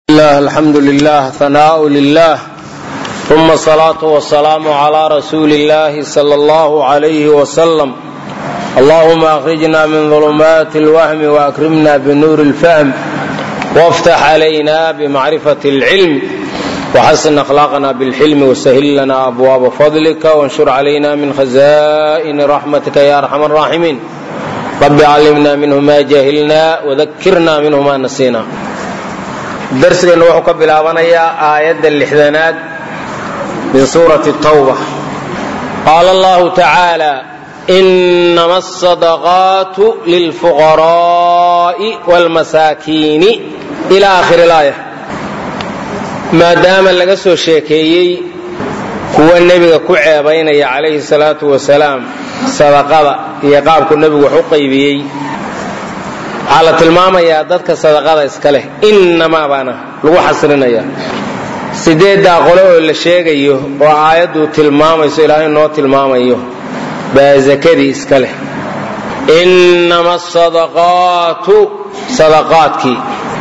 الله الحمد لله ثناء لله ثم الصلاة والسلام على رسول الله صلى الله عليه وسلم اللهم أخرجنا من ظلمات الوهم وأكرمنا بنور الفهم وافتح علينا بمعرفة العلم وحسن أخلاقنا بالحلم وسهل لنا أبواب فضلك وانشر علينا من خزائن رحمتك يا أرحم الراحمين رب علمنا منه ما جهلنا وذكرنا منه ما نسينا darsigeennu wuxuu ka bilaabanayaa aayadda lixdanaad min suurati tawba qaala allahu tacaala inama asadaqaatu lilfuqaraa'i waalmasaakiini ila aakhiri laaya maadaama laga soo sheekeeyey kuwa nebiga ku ceebaynaya calayhi salaatu wasalaam sadaqada iyo qaabku nebigu wax u qaybiyey waxaa la tilmaamayaa dadka sadaqada iska leh innamaa baana lagu xasrinaya sideeddaa qole oo la sheegayo oo aayaddu tilmaamayso ilaahay noo tilmaamayo baa zakadii iska leh innama asadaqaatu sadaqaadkii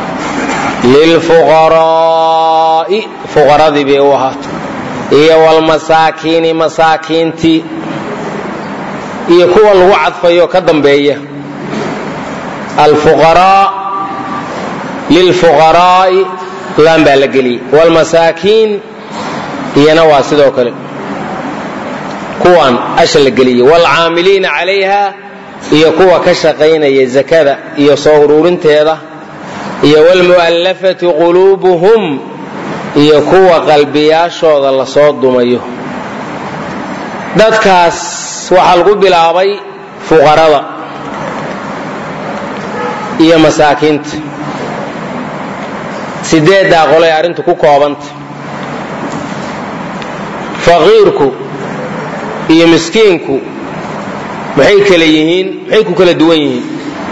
lilfuqaraa'i fuqaradii bay u ahaato iyo walmasaakiini masaakiintii iyo kuwa lagu cadfayo ka dambeeya alfuqaraa lilfuqaraa'i laan baa la geliyey waalmasaakiin iyana waa sidoo kale kuwan asha la geliyey waalcaamiliina calayha iyo kuwa ka shaqaynaya zakada iyo soo uruurinteeda iyo waalmu'allafati quluubuhum iyo kuwa qalbiyaashooda lasoo dumayo dadkaas waxaa lagu bilaabay fuqarada iyo masaakiinta sideeddaa qolay arrintu ku koobanta faqiirku iyo miskiinku maxay kala yihiin maxay ku kala duwan yihiin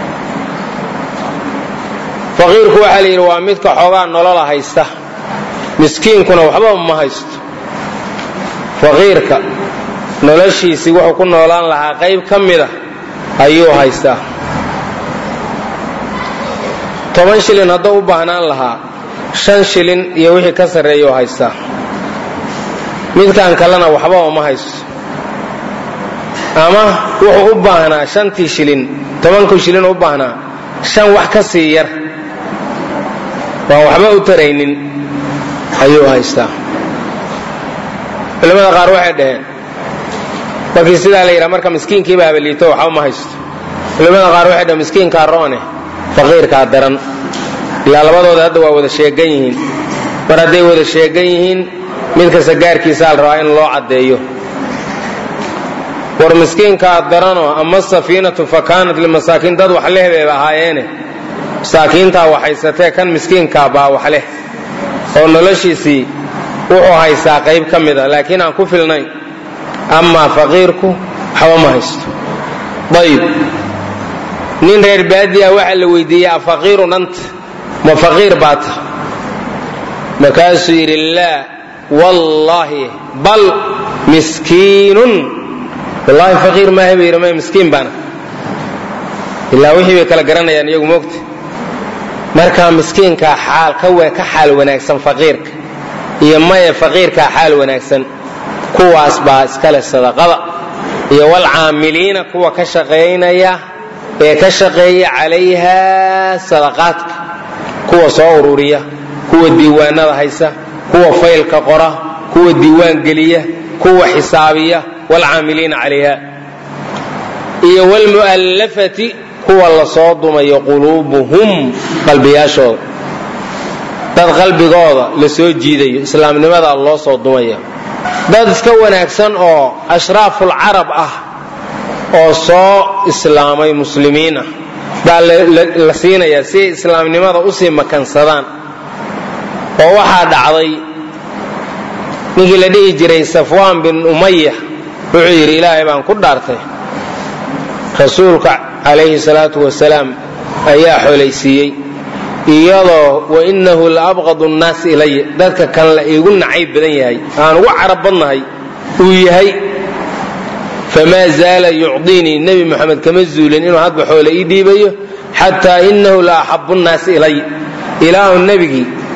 faqiirku waxaa la yidhi waa midka xoogaa nolola haysta miskiinkuna waxba ma haysto faqiirka noloshiisii wuxuu ku noolaan lahaa qayb ka mida ayuu haystaa toban shilin hadduu u baahnaan lahaa shan shilin iyo wixii ka sarreeyuu haystaa midkan kalena waxba uma haysto ama wuxuu u baahnaa shantii shilin tobankii shilin u baahnaa shan wax ka sii yar waan waxba u taraynin ayuu haystaa culimmada qaar waxay dhaheen markii sidaa la yidhaha marka miskiinkii baaba liito waxba ma haysto culimmada qaar waxay dhaheen miskiinkaa roone faqiirkaa daran ilaa labadooda hadda waa wada sheegan yihiin mar hadday wada sheegan yihiin mid kasta gaarkiisaa la rabaa in loo caddeeyo war miskiinkaa daranoo ama safiinatu fa kaanat limasaakiin dad wax leh bayba ahaayeene masaakiintaa wax haysatee kan miskiinkaa baa wax leh oo noloshiisii wuxuu haystaa qayb ka mid a laakiin aan ku filnayn amaa faqiirku waxba ma haysto ayb nin reer baadiya waxaa la weydiiyey afaqiirun anta ma faqiir baa ta markaasuu yidhi laa wallaahi bal miskiinun wallaahi faqiir maaha buu yidhi maya miskiin baana ilaa wixii bay kala garanayaan iyagu moogta markaa miskiinkaa xaal ka xaal wanaagsan faqiirka iyo maya faqiirkaa xaal wanaagsan kuwaas baa iskale sadaqada iyo walcaamiliina kuwa ka shaqaynaya ee ka shaqeeya calayha sadaqaadka kuwa soo ururiya kuwa diiwaanada haysa kuwa faylka qora kuwa diiwaan geliya kuwa xisaabiya waalcaamiliina calayha iyo wlmu'allafati kuwa lasoo dumayo quluubuhum qalbiyaashooda dad qalbigooda la soo jiidayo islaamnimada loo soo dumaya dad iska wanaagsan oo ashraafulcarab ah oo soo islaamay muslimiin ah baa la siinayaa si ay islaamnimada usii makansadaan oo waxaa dhacday ninkii la dhihi jiray safwaan bin umaya wuxuu yidhi ilaahay baan ku dhaartay rasuulka calayhi salaatu wasalaam ayaa xolaysiiyey iyadoo wainahu la abqadu nnaasi ilaya dadka kan la iigu nacayb badan yahay aan ugu carab badnahay uu yahay famaa zaala yucdiinii nebi moxamed kama zuulin inuu hadba xoole ii dhiibayo xataa inahu la axabu nnaasi ilay ilaahu nebigii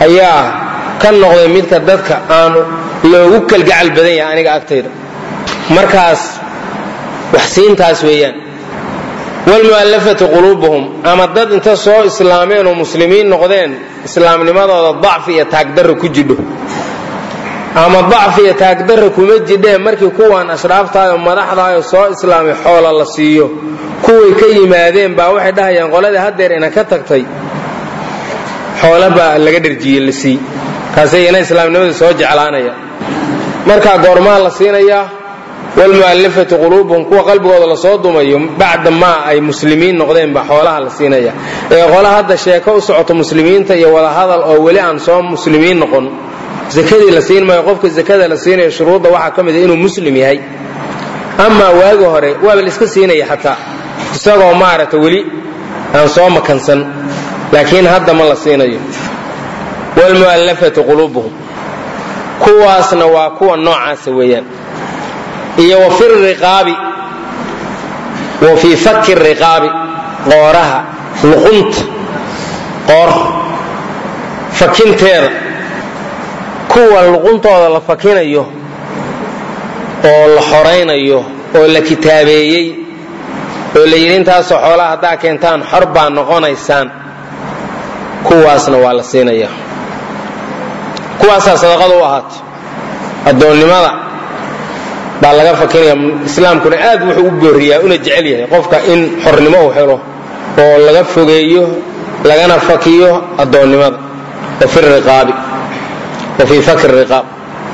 ayaa ka noqday midka dadka aanu loogu kalgacal badan yahay aniga agtayda markaas wax siintaas weeyaan wlmu'allafati quluubuhum ama dad inta soo islaameen oo muslimiin noqdeen islaamnimadooda dacfi iyo taagdarra ku jidho ama dacfi iyo taagdarra kuma jidheen markii kuwan ashraaftaayoo madaxdaayoo soo islaamay xoola la siiyo kuway ka yimaadeen baa waxay dhahayaan qoladii haddeer ina ka tagtay xoola baa laga dharjiyey la sii kaasay ina islaamnimadii soo jeclaanaya markaa goormaa la siinayaa wlmu'allafati quluubuhum kuwa qalbigooda lasoo dumayo bacda maa ay muslimiin noqdeen baa xoolaha la siinaya ee qola hadda sheeko u socoto muslimiinta iyo wadahadal oo weli aan soo muslimiin noqon zakadii la siin maayo qofka zakada la siinayo shuruudda waxaa ka mid a inuu muslim yahay amaa waagi hore waaba la iska siinaya xataa isagoo maaragta weli aan soo makansan laakiin hadda ma la siinayo wlmu'allafati quluubuhum kuwaasna waa kuwa noocaasa weeyaan iyo wa fi riqaabi wa fii fakki riqaabi qooraha luqunta qoor fakinteeda kuwa luquntooda la fakinayo oo la xoraynayo oo la kitaabeeyey oo la yidhi intaasoo xoolaha haddaa keentaan xor baa noqonaysaan kuwaasna waa la siinaya kuwaasaa sadaqada u ahaatay addoonnimada baa laga fakinaya islaamkuna aad wuxuu u booriyaa una jecel yahay qofka in xornimo uu helo oo laga fogeeyo lagana fakiyo addoonnimada wa fi riqaabi wa fii fakri riqaab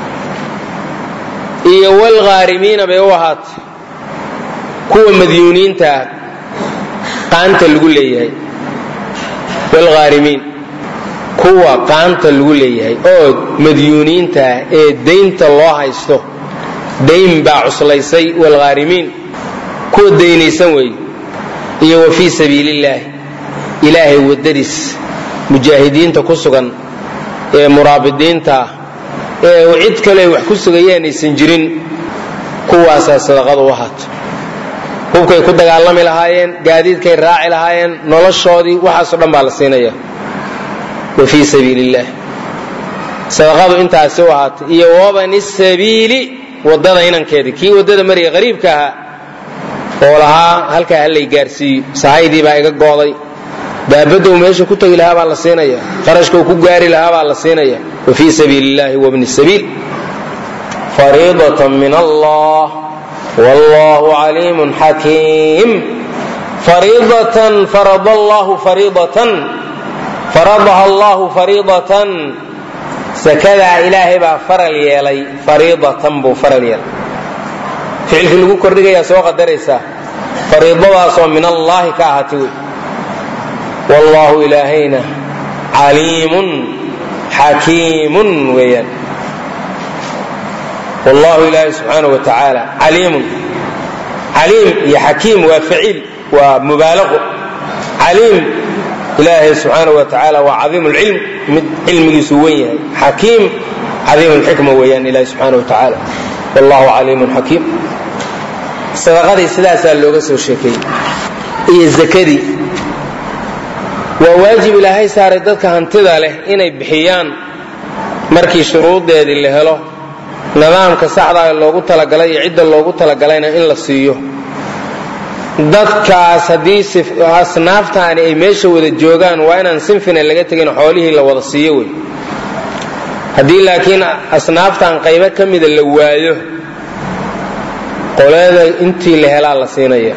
iyo walghaarimiina bay u ahaatay kuwa madyuuniintaa qaanta lagu leeyahay walghaarimiin kuwa qaanta lagu leeyahay oo madyuuniintaah ee daynta loo haysto dayn baa cuslaysay walghaarimiin kuwa daynaysan weeye iyo wa fii sabiilillaahi ilaahay waddadiis mujaahidiinta ku sugan ee muraabidiinta ah ee cid kale ay wax ku sugayeen aysan jirin kuwaasaa sadaqada u ahaato hubkay ku dagaalami lahaayeen gaadiidkay raaci lahaayeen noloshoodii waxaasoo dhan baa la siinaya wa fii sabiili illaah sadaqadu intaasi u ahaatay iyo wabani sabiili waddada inankeedii kii waddada maraya qariibka ahaa oo lahaa halkaa hallay gaarsiiyo sahaydii baa iga gooday daabadou meesha ku tegi lahaa baa la siinaya qarashkau ku gaari lahaa baa la siinaya wa fii sabiili illahi wabni sabiil fariidatan min allah wallahu caliimun xakiim fariidatan farada allahu fariidatan faradaha allahu fariidatan sakadaa ilaahay baa faral yeelay fariidatan buu faral yeelay ficilkii lagu kordhigayaa soo qadaraysaa fariidadaasoo min allaahi ka ahaatay wey wallaahu ilaahayna caliimun xakiimun weeyaan wallahu ilaahay subxaanahu wa tacaala caliimun caliim iyo xakiim waa faciil waa mubaalaqo caliim ilaahay subxaanahu wa tacaala waa cadiim lcilm mid cilmigiisu wen yahay xakiim cadiim lxikma weeyaan ilahi subxaanahu wa tacaala wallahu caliimun xakiim sadaqadii sidaasaa looga soo sheekeeyey iyo zakadii waa waajib ilaahay saaray dadka hantida leh inay bixiyaan markii shuruudeedii la helo nidaamka saxdaa loogu talagalay iyo cidda loogu talagalayna in la siiyo dadkaas haddii asnaaftaani ay meesha wada joogaan waa inaan sinfina laga tegin xoolihii la wada siiyo wey haddii laakiin asnaaftan qaybo ka mida la waayo qoleeda intii la helaa la siinaya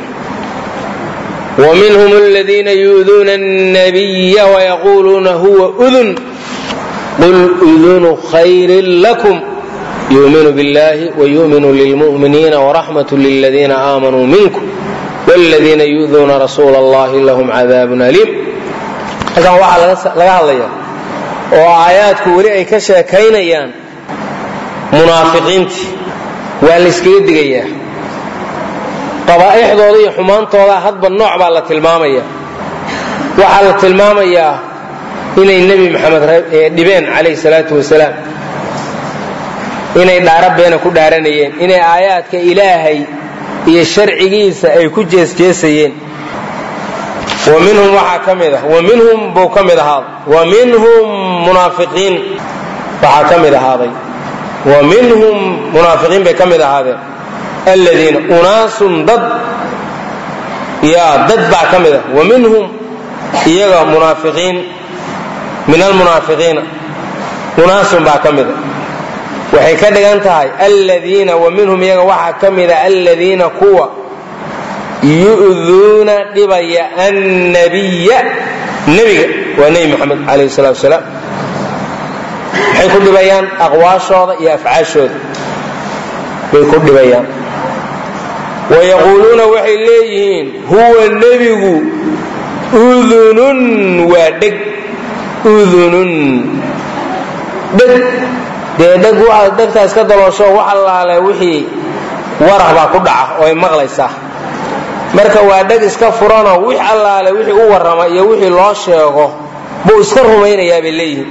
ومنهم الذين يؤذون النبي ويقولون هو أذن قل أذن خير لكم يؤمن بالله ويؤمن للمؤمنين ورحمة للذين آمنوا منكم والذين يؤذون رسول الله لهم عذاب أليم halkan waxaa laga hadlaya oo aayaadku weli ay ka sheekaynayaan munaafiqiintii waa la yskaga digayaa qabaa'ixdooda iyo xumaantooda hadba nooc baa la tilmaamaya waxaa la tilmaamayaa inay nebi maxamed dhibeen calayhi salaatu wasalaam inay dhaara beena ku dhaaranayeen inay aayaadka ilaahay iyo sharcigiisa ay ku jeesjeesayeen wa minhum waxaa ka mid ah wa minhum buu ka mid ahaaday wa minhum munaafiqiin waxaa ka mid ahaaday wa minhum munaafiqiin bay ka mid ahaadeen aladiina unaasun dad yaa dad baa ka mid ah wa minhum iyaga munaafiqiin min almunaafiqiina unaasun baa ka mida waxay ka dhigan tahay aladiina wa minhum iyaga waxaa ka mida aladiina kuwa yu'duuna dhibaya annabiya nebiga waa nebi maxamed calayh salatu wasalaam maxay ku dhibayaan aqwaashooda iyo afcaashooda bay ku dhibayaan wayaquuluuna waxay leeyihiin huwa nebigu udunun waa dheg udunun dheg dee dheg waxaad dhegtaas ka daloosho wax allaale wixii warah baa ku dhaca oo ay maqlaysaa marka waa dheg iska furanoo wix allaale wixii u warrama iyo wixii loo sheego buu iska rumaynayaa bay leeyihiin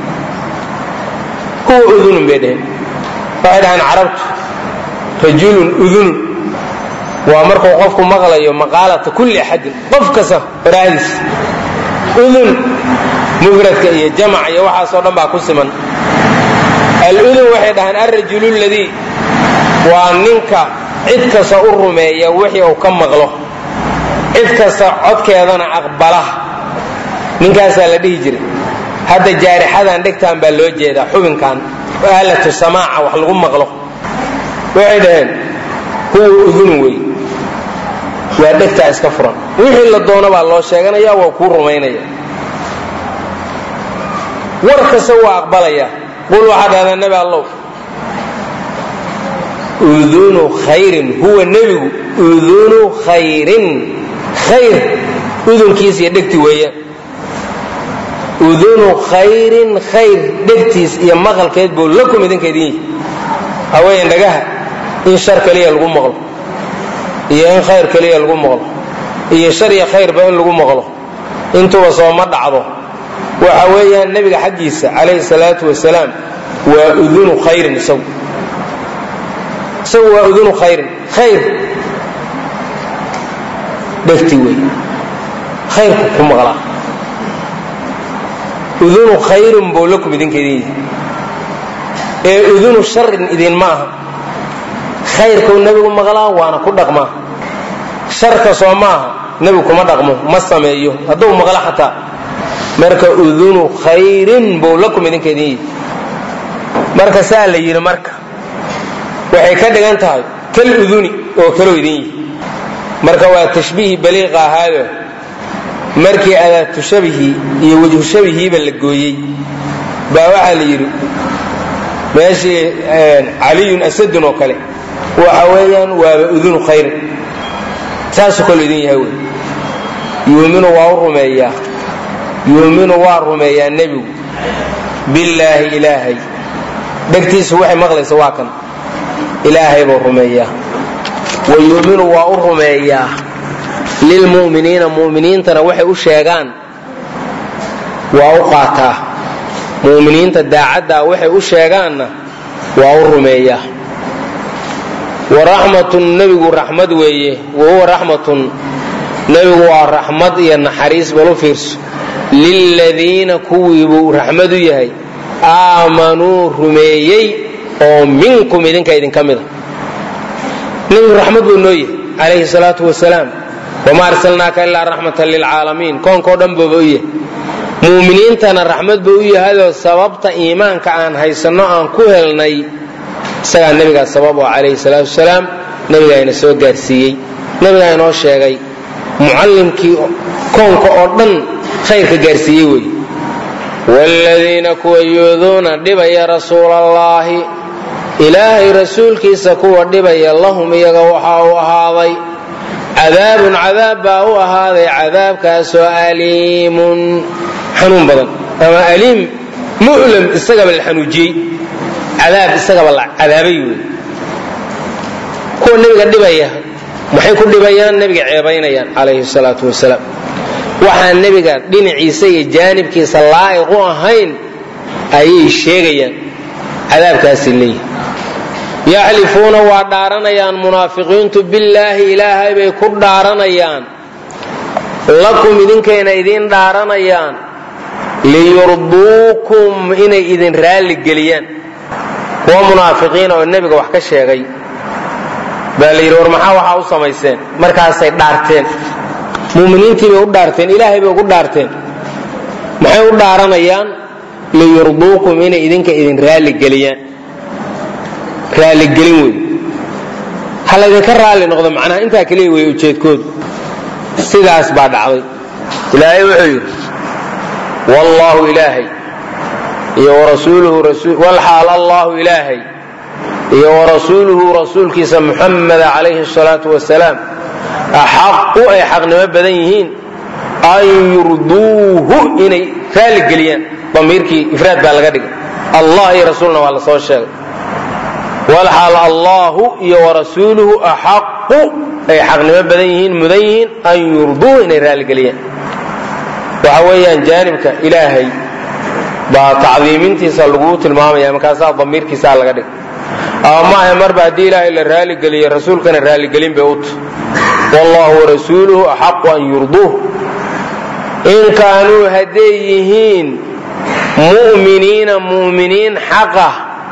huwa udunun bay dheheen waxay dhahaan carabtu rajulun udunun waa markuu qofku maqlayo maqaalata kulli axadin qof kasta waraahdiis udun mufradka iyo jamac iyo waxaasoo dhan baa ku siman aludun waxay dhahaan alrajulu ladii waa ninka cid kasta u rumeeya wixii uu ka maqlo cid kasta codkeedana aqbala ninkaasaa la dhihi jiray hadda jaarixadan dhegtaan baa loo jeedaa xubinkan aalatu samaaca wax lagu maqlo waxay dhaheen huwa udunun wey waa dhegtaa iska furan wixii la doono baa loo sheeganaya waa kuu rumaynaya war kasta waa aqbalaya qul waxaa dhahdaa nebi allow udunu khayrin huwa nebigu udunu khayrin khayr udunkiis iyo dhegti weeyaan udunu khayrin khayr dhegtiis iyo maqalkeed buu lakum idinka idin yihi haween dhagaha in shar kaliya lagu maqlo iyo in khayr kaliya lagu maqlo iyo shar iyo khayrba in lagu maqlo intuba sooma dhacdo waxa weeyaan nebiga xaggiisa calayhi salaatu wasalaam waa udunu khayrin isagu isagu waa udunu khayrin khayr dhegti wey khayrku ku maqlaa udunu khayrin buu lakum idinka idin yihi ee udunu sharin idinma aha khayrkuu nebigu maqlaa waana ku dhaqmaa sharka soo maaha nebigu kuma dhaqmo ma sameeyo hadduu maqlo xataa marka udunu khayrin buu lakum idinka idin yihi marka saa la yidhi marka waxay ka dhigan tahay kal uduni oo kaloo idin yihi marka waa tashbiihi baliiqa ahaayo markii adaatu shabihii iyo wejhu shabihiiba la gooyey baa waxaa la yidhi meeshii caliyun asadun oo kale waxa weeyaan waaba udunu khayrin saasuu kaloo idin yahay wey yuuminu waa u rumeeyaa yuuminu waa rumeeyaa nebigu billaahi ilaahay dhegtiisu waxay maqlaysa waa kan ilaahay buu rumeeyaa wa yuuminu waa u rumeeyaa lilmu'miniina mu'miniintana waxay u sheegaan waa u qaataa mu'miniinta daacaddaa waxay u sheegaanna waa u rumeeyaa waraxmatun nebigu raxmad weeye wahuwa raxmatun nebigu waa raxmad iyo naxariis balu fiirso liladiina kuwii buu raxmad u yahay aamanuu rumeeyey oo minkum idinka idinka mida nebigu raxmad buu noo yahay calayhi salaatu wasalaam wamaa arsalnaaka ilaa raxmatan lilcaalamiin koonkao dhan booba u yahay mu'miniintana raxmad buu u yahayoo sababta iimaanka aan haysanno aan ku helnay isagaa nebigaa sabab oo calayhi salaatu wasalaam nebigaa ina soo gaarsiiyey nebigaa inoo sheegay mucallimkii koonka oo dhan khayrka gaarsiiyey wey waaladiina kuwa yuuduuna dhibaya rasuulallaahi ilaahay rasuulkiisa kuwa dhibaya lahum iyaga waxaa u ahaaday cadaabun cadaab baa u ahaaday cadaabkaasoo aliimun xanuun badan ama aliim mu'lam isagaba la xanuujiyey cadaab isagaba la cadaabay wey kuwa nebiga dhibaya maxay ku dhibayaan nebiga ceebaynayaan calayhi salaatu wasalaam waxaan nebiga dhinaciisa iyo jaanibkiisa laa'iq u ahayn ayay sheegayaan cadaabkaasay leeyihin yaxlifuuna waa dhaaranayaan munaafiqiintu billaahi ilaahay bay ku dhaaranayaan lakum idinkayna idiin dhaaranayaan liyurduukum inay idin raalli geliyaan kuwa munaafiqiina oo nebiga wax ka sheegay baa la yidhi war maxaa waxaa u samayseen markaasay dhaarteen muuminiintii bay u dhaarteen ilaahay bay ugu dhaarteen maxay u dhaaranayaan liyurduukum inay idinka idin raalligeliyaan raalligelin wey ha laydinka raalli noqdo macnaha intaa keliya wey ujeedkoodu sidaas baa dhacday ilaahay wuxuu yidhi wallaahu ilaahay iyo warasuuluhu walxaal allahu ilaahay iyo warasuuluhu rasuulkiisa muxameda calayhi salaatu wasalaam axaqu ay xaqnimo badan yihiin an yurduuhu inay raalligeliyaan damiirkii ifraad baa laga dhigay allah iyo rasuulna waa la soo sheegay walxaal allahu iyo warasuuluhu axaqu ay xaqnimo badan yihiin mudan yihiin an yurduuhu inay raalligeliyaan waxa weeyaan jaanibka ilaahay baa tacdiimintiisa laguu tilmaamaya markaasaa damiirkiisaa laga dhigay ama maaha marba haddii ilaahay la raaligeliye rasuulkana raaligelin bay uta wallahu warasuuluhu axaqu an yurduuh in kaanuu hadday yihiin mu'miniina mu'miniin xaqa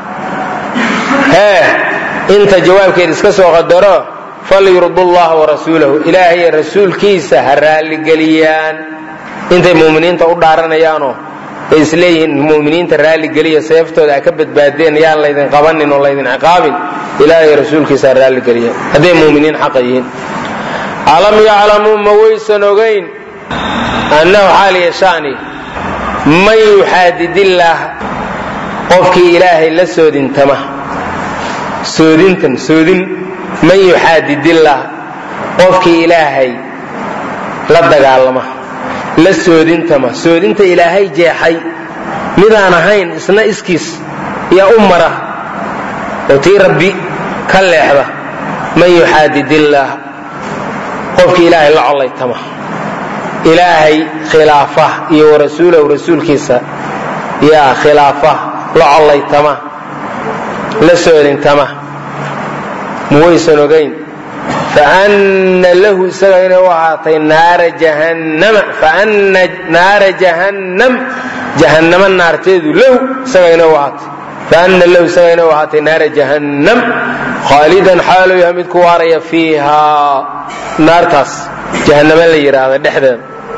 hee inta jawaabkeed iska soo qadaro falyurdu llaha warasuulahu ilaahay rasuulkiisa ha raaligeliyaan intay mu'miniinta u dhaaranayaanoo ay isleeyihiin muminiinta raalligeliya seeftooda a ka badbaadeen yaan laydin qabanin oo laydin ciqaabin ilaahay rasuulkiisa raalligeliya hadday muminiin xaqa yihiin alam yaclamuu ma waysan ogayn annahu xaal yashaani man yuxaadidillaah qofkii ilaahay la soodintama soodintan soodin man yuxaadidillaah qofkii ilaahay la dagaalama la soodintama soodinta ilaahay jeexay midaan ahayn isna iskiis yaa u mara oo tii rabbi ka leexda man yuxaadidillaah qofkii ilaahay la collaytama ilaahay khilaafa iyo warasuulahu rasuulkiisa yaa khilaafa la collaytama la soodintama muwaysan ogayn faana lahu isaga inay u ahaatay naara jahannama faana naara jahannam jahannama naarteedu lahu isaga inay u ahaatay faana lahu isaga inay u ahaatay naara jahannam khaalidan xaaluu yahay mid ku waaraya fiihaa naartaas jahannama la yidhaahda dhexdeeda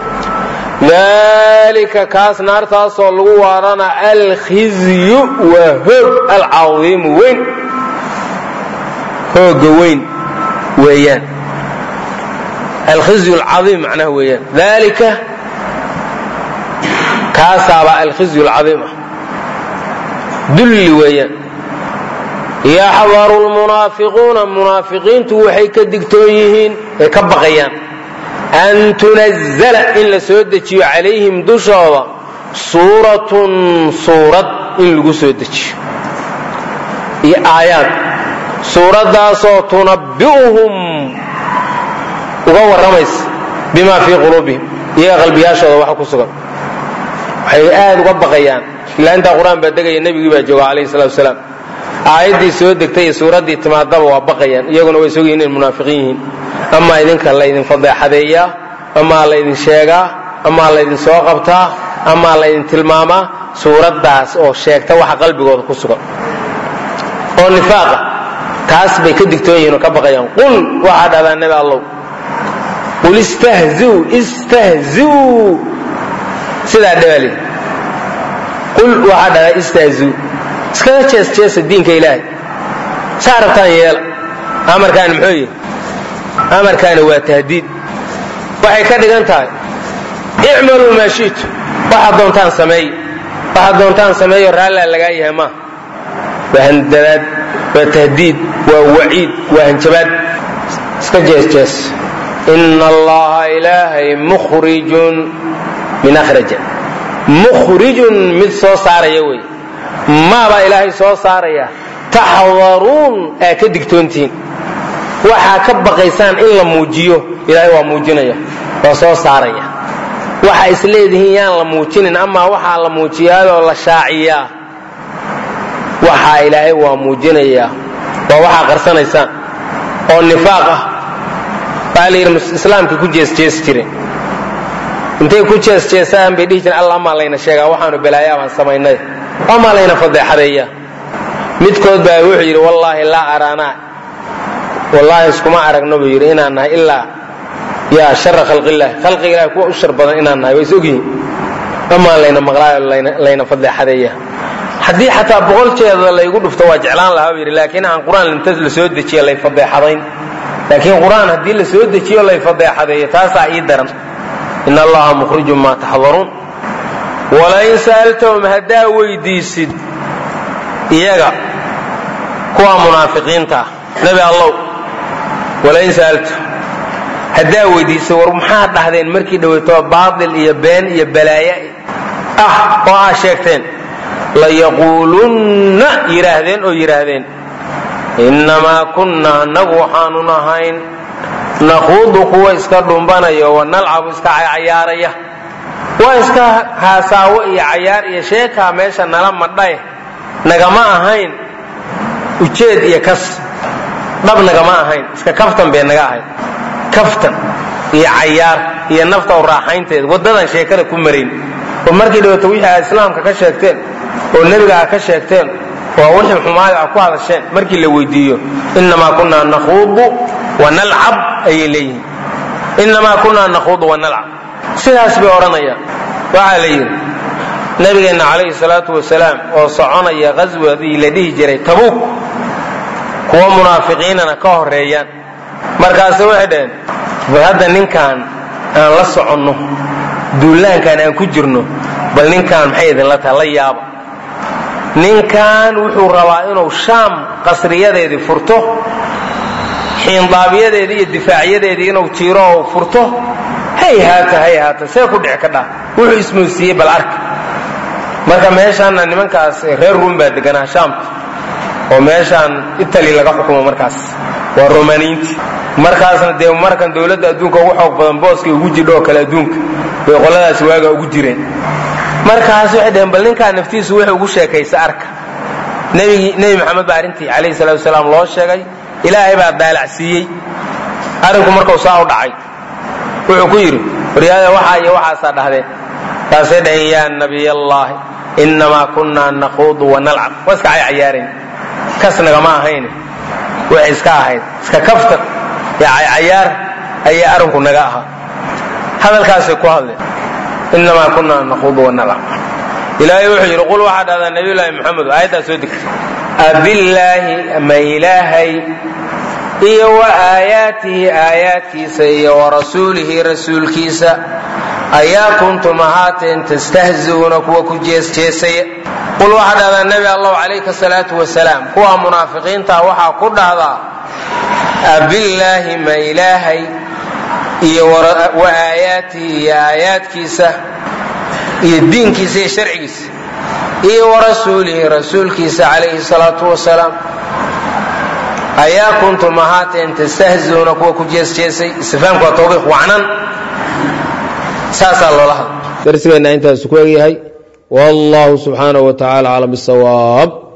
dalika kaas naartaasoo lagu waarana alkhizyu waa hoog alcadiimu weyn hooga weyn weeyaan alkhizyu alcaiim macnaha weeyaan dalika kaasaabaa alkhizyu alcaiim ah dulli weeyaan yaxdaru lmunaafiquuna munaafiqiintu waxay ka digtoon yihiin ay ka baqayaan an tunazala in la soo dejiyo calayhim dushooda suuratun suurad in lagu soo dejiyo iyo aayaad suuraddaasoo tunabbi'uhum uga warramaysa bima fii quluubihim iyaga qalbiyaashooda waxa ku sugan waxay aad uga baqayaan ilaa intaa qur-aan baa degaya nebigii baa jooga calayhi salatu wasalaam aayaddii soo degtay iyo suuraddii timaadaba waa baqayaan iyaguna way sogyihin inay munaafiqiin yihiin amaa idinka laydin fadeexadeeyaa amaa laydin sheegaa amaa laydin soo qabtaa amaa laydin tilmaamaa suuraddaas oo sheegta waxa qalbigooda ku sugan oo nifaaqa taas bay ka digtoon yihin oo ka baqayaan qul waxaa dhahdaa nebi allow qul istahziu istahziu sidaa dhabaali qul waxaa dhahdaa istahziu iskaga jees jeesa diinka ilaahay saa rabtaan yeela amarkaani muxuu yihi amarkaani waa tahdiid waxay ka dhigan tahay icmaluu maa shi'tu waxaad doontaan sameey waxaad doontaan sameeyo raallaa lagaa yahay maa waa handadaad waa tahdiid waa waciid waa hanjabaad iska jees jees ina allaha ilaahay mukhrijun min akhraja mukhrijun mid soo saaraya wey maabaa ilaahay soo saaraya taxdaruun aa ka digtoontihiin waxaa ka baqaysaan in la muujiyo ilaahay waa muujinaya waa soo saaraya waxa is leedihiin yaan la muujinin amaa waxaa la muujiyaayoo la shaaciyaa waxaa ilaahay waa muujinayaa waa waxaa qarsanaysaan oo nifaaq ah waxaa la yidhi islaamka ku jeesjeesi jireen intay ku jeesjeesaan bay dhihi jireen alla amaa layna sheegaa waxaanu balaayaa baan samaynay amaa layna fadeexadeeya midkood baa wuxuu yidhi wallaahi laa araanaa wallaahi iskuma aragno buu yidhi inaan nahay ilaa yaa shara khalqillaah khalqiga ilahi kuwa u shar badan inaan nahay waa is ogyihin amaa layna maqlaayo layna fadeexadeeya haddii xataa boqol jeeda laygu dhufto waa jeclaan lahaa buu yidhi laakiin aan qur-aan inta la soo dejiyo lay fadeexadayn laakiin qur-aan haddii la soo dejiyo lay fadeexadeeyo taasaa ii daran in allaha mukhrijun maa taxdaruun walain sa'altahum haddaa weydiisid iyaga kuwa munaafiqiinta ah nebi allow walain sa'altahum haddaa weydiisay war maxaad dhahdeen markii dhoweytoo baatil iyo been iyo balaaye ah oo aa sheegteen layaquulunna yidhaahdeen oo yidhaahdeen innamaa kunna annagu waxaanu nahayn nakhuudu kuwa iska dhumbanaya wa nalcabu iska cayaaraya waa iska haasaawo iyo cayaar iyo sheekaa meesha nala madhae nagama ahayn ujeed iyo kas dhab nagama ahayn iska kaftan bay naga ahayd kaftan iyo cayaar iyo nafta u raaxaynteed waddadan sheekada ku marayn oo markii dhawato wixii aad islaamka ka sheegteen oo nebiga aad ka sheegteen waa wixii xumaayo aad ku hadasheen markii la weydiiyo innamaa kunaa nakhuudu wa nalcab ayay leeyihiin innamaa kunaa nakhuudu wa nalcab sidaas bay odhanayaan waxaa la yidhi nabigeenna calayhi salaatu wasalaam oo soconaya qaswadii la dhihi jiray tabuuk kuwa munaafiqiinana ka horeeyaan markaase waxay dhaheen war hadda ninkaan aan la soconno duulaankaan aan ku jirno bal ninkaan maxay idinla tahay la yaaba ninkan wuxuu rabaa inuu shaam qasriyadeedii furto xiindaabiyadeedii iyo difaacyadeedii inuu jiiro oo furto hay haata hay haata see ku dhici ka dhaa wuxuu ismoosiiyey bal arka marka meeshaanna nimankaas reer ruum baa deganaa shaamta oo meeshaan itali laga xukumo markaas waa romaniinti markaasna dee markan dowladda adduunka ugu xoog badan booskay ugu jidho oo kale adduunka bay qoladaasi waagaa ugu jireen markaas waxay dhaheen bal ninkaa naftiisu wuxuu ugu sheekaysa arka nebigii nebi maxamed baa arrintii calayhi salatu wasalaam loo sheegay ilaahay baa daalacsiiyey arrinku markuu saa u dhacay wuxuu ku yidhi waryaada waxaa iyo waxaasaa dhahdeen taasay dhaheen yaa nabiy allaahi innamaa kunnaa nakhuudu wa nalcab waa iska caycayaarayn kas nagama ahayn waxay iska ahayd iska kaftan iyo caycayaar ayay arrinku naga ahaa hadalkaasay ku hadleen inamaa kunaa nakhuudu wanalcab ilaahay wuxuu yidhi qul waxaa dhahdaa nabiyulaahi maxamed aayaddaa soo degtay abillaahi ma ilaahay iyo wa aayaatihi aayaadkiisa iyo wa rasuulihi rasuulkiisa ayaa kuntum ahaateen tastahzi'uuna kuwa ku jeesjeesaya qul waxaa dhahdaa nebi allahu calayka salaatu wasalaam kuwa munaafiqiinta waxaa ku dhahdaa abillaahi ma ilaahay iyo wa aayaatihi iyo aayaadkiisa iyo diinkiisa iyo sharcigiisa iyo wa rasuulihi rasuulkiisa calayhi salaatu wasalaam ayaa kuntum ahaateen tastahziuuna kuwa ku jeesjeesay istifaamku waa tawbiiq wacnan saasaa loola hadla darsigeenna intaas ku egyahay wallahu subxaanahu wa tacala aclam bisawaab